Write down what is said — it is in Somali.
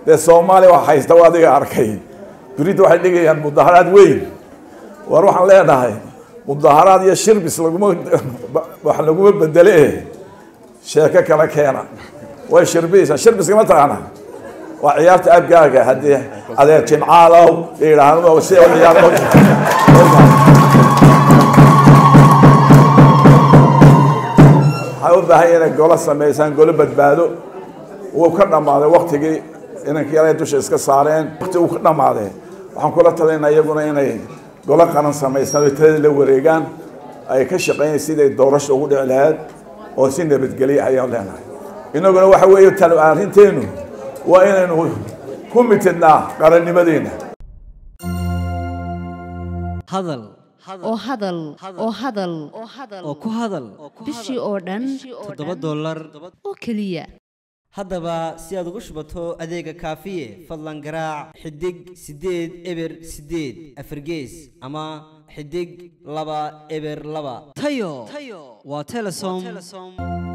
dee soomaaliya wax haysta waa adiga arkay berita waxay dhigayaan mudaharaad weyn war waxaan leenahay mudaharaad iyo shirbis laguma wax laguma bedele sheeko kala keena way shirbiyeysaa shirbiska ma taqaana waa ciyaarta abgaaga haddii adeer jimcaalow yidhaahdo si ciyaar waxay u baahan inay golo samaysaan golo badbaado wuu ka dhammaaday waktigii inankii yara dusha iska saareen wakti uu ka dhammaaday waxaan kula talinaa iyaguna inay golo qaran samaysaan oo talada la wareegaan ay ka shaqeeyeen siday doorasha ugu dhici lahayd oo si nabadgelya ayaan leenahay inaguna waxa weeye tal arrinteenu waa inaynu ku mitidnaa qarannimadeena hadal oo hadal oo hadal oo ku hadal bishii oo dhan toddoba dollar oo keliya haddaba si aad ugu shubato adeega kaafiye fadlan garaac xidig siddeed eber siddeed afargees ama xidig laba eber laba tayo waa telesom